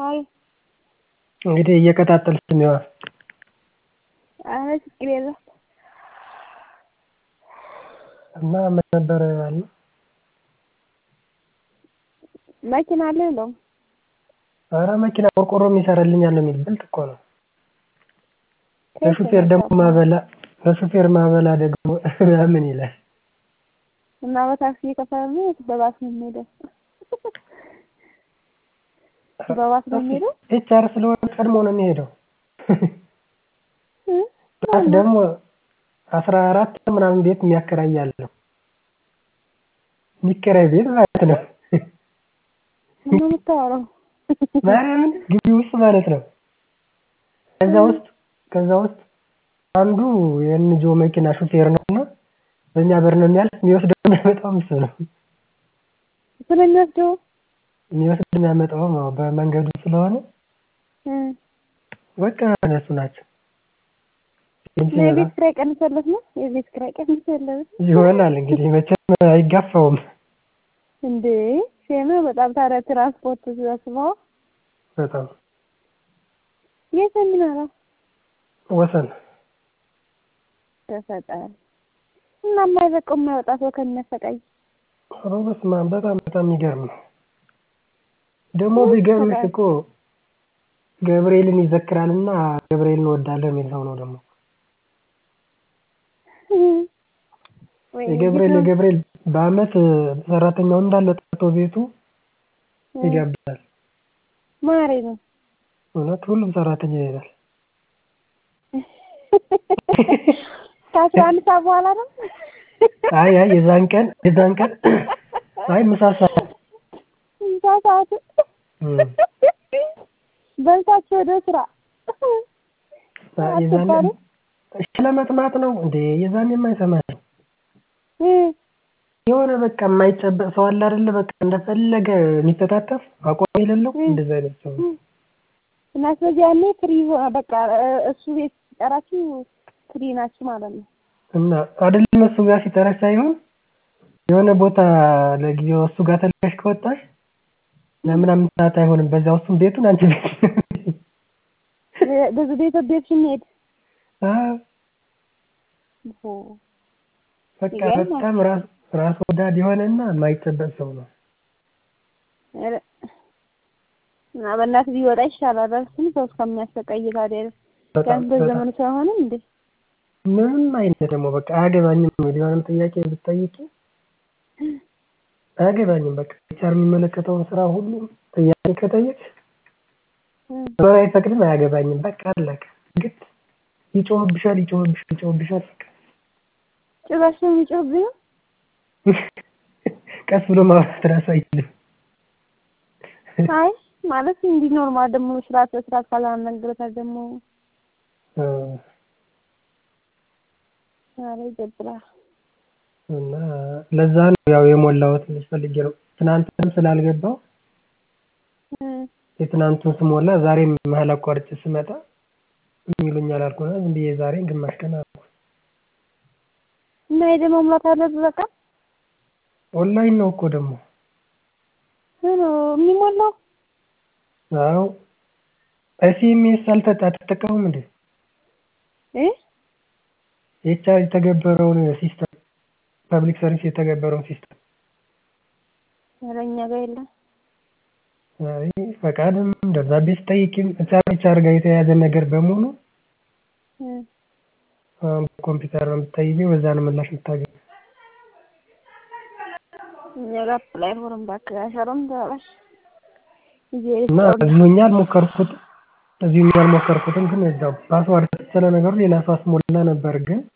አይ እንግዲህ እየቀጣጠልሽ ነዋ። ኧረ ችግር የለውም። እና ምን ነበር ያልነው? መኪና አለህ የለውም? ኧረ መኪና ቆርቆሮም ይሰራልኛል የሚል ብልጥ እኮ ነው። ለሹፌር ደግሞ ማበላ ለሹፌር ማበላ ደግሞ ምን ይላል? እና በታክሲ እየከፈለ ነው ወይስ በባስ ነው የሚሄደው? በባስ ነው የሚሄደው? ኤችአር ስለሆነ ቀድሞ ነው የሚሄደው። ባስ ደግሞ አስራ አራት ምናምን ቤት የሚያከራይ አለው። የሚከራይ ቤት ማለት ነው። ምን ነው የምታወራው? ማርያምን ግቢ ውስጥ ማለት ነው። ከዛ ውስጥ ከዛ ውስጥ አንዱ የኤንጂኦ መኪና ሹፌር ነውና በእኛ በር ነው የሚያልፍ የሚወስደው የሚያመጣውም እሱ ነው። ስለሚወስደው የሚወስድ የሚያመጣውም አዎ በመንገዱ ስለሆነ በቃ እነሱ ናቸው። እና የቤት ኪራይ ቀንሶለት ነው? የቤት ኪራይ ቀንሶለት ይሆናል እንግዲህ መቼም አይጋፋውም። እንዴ ሴማ በጣም ታዲያ ትራንስፖርት ሲያስበው በጣም የት ነው የሚኖረው? ወሰን ተፈጠረ እና የማይበቃው የማይወጣ ሰው ከሚያሰቃይ ኧረ በስመ አብ በጣም በጣም የሚገርም ነው። ደግሞ ቢገርምሽ እኮ ገብርኤልን ይዘክራልና ገብርኤልን እወዳለሁ የሚል ሰው ነው ደግሞ የገብርኤል የገብርኤል በአመት ሰራተኛው እንዳለ ጠርቶ ቤቱ ይጋብዛል። ማሬ ነው እውነት ሁሉም ሰራተኛ ይሄዳል። ከአስራ አንድ ሰዓት በኋላ ነው? አይ አይ የዛን ቀን የዛን ቀን አይ ምሳ ሰዓት ምሳ ሰዓት በልታችሁ ወደ ስራ የዛን ለመጥማት ነው እንዴ የዛን የማይሰማኝ የሆነ በቃ የማይጨበጥ ሰው አለ አይደለ በቃ እንደፈለገ የሚተጣጠፍ አቋም የሌለው እንደዛ አይነት ሰው ነው። እና ስለዚህ ያኔ ፍሪ በቃ እሱ ቤት ሲጠራችሁ ፍሪ ናችሁ ማለት ነው። እና አይደለም እሱ ጋር ሲጠራሽ ሳይሆን የሆነ ቦታ ለጊዜው እሱ ጋር ተልከሽ ከወጣሽ ለምናምን ሰዓት አይሆንም በዛው እሱም ቤቱን አንቺ ቤት ብዙ ቤት ቤት ስንሄድ በቃ በጣም ራስ ራስ ወዳድ የሆነና የማይጨበጥ ሰው ነው። እና በእናትህ ቢወጣ ይሻላል። እሱን ሰው እስከሚያሰቃይ ታዲያ ቢያንስ በዘመኑ ሰው አይሆንም እንዴ? ምንም አይነት ደግሞ በቃ አያገባኝም የሆነም ጥያቄ ብትጠይቂ አያገባኝም በቃ ኤችአር የሚመለከተውን ስራ ሁሉ ጥያቄ ከጠየቅሽ መኖር አይፈቅድም አያገባኝም በቃ አለቀ። ግድ ይጮህብሻል ይጮህብሻል ይጮህብሻል በቃ ጭራሽ ነው የሚጮህብኝ? ቀስ ብሎ ማውራት እራሱ አይችልም። አይ ማለት እንዲህ ኖርማል ደግሞ ስርዓት በስርዓት ካላናገረታል ደግሞ ኧረ ይደብራል። እና ለዛ ነው ያው የሞላሁት ልልሽ ፈልጌ ነው። ትናንትም ስላልገባው የትናንቱን ስሞላ ዛሬም መሀል አቋርጬ ስመጣ ይሉኛል አልኩና ዝም ብዬ ዛሬን ግማሽ ቀን አደረኩት። እና ሄደህ መሙላት አለብህ በቃ ኦንላይን ነው እኮ ደግሞ የሚሞላው? አዎ ኤስኤምኤስ አልተጣ አትጠቀሙም እንዴ? እ ኤችአር የተገበረውን ሲስተም ፐብሊክ ሰርቪስ የተገበረውን ሲስተም ኧረ እኛ ጋር የለም። አይ ፈቃድም ደብዳቤ ስጠይቂም ኤችአር ኤችአር ጋር የተያያዘ ነገር በሙሉ ኮምፒውተር ነው የምትጠይቂው በዛ ነው ምላሽ የምታገኘው። እኛ ጋር አፕላይ ፎርም እባክህ አይሰራም ተባባሽ እና እዚሁኛ አልሞከርኩትም እዚሁኛ አልሞከርኩትም ግን እዛው ፓስዋርድ ስለ ነገሩ ሌላ ሰው አስሞላ ነበር ግን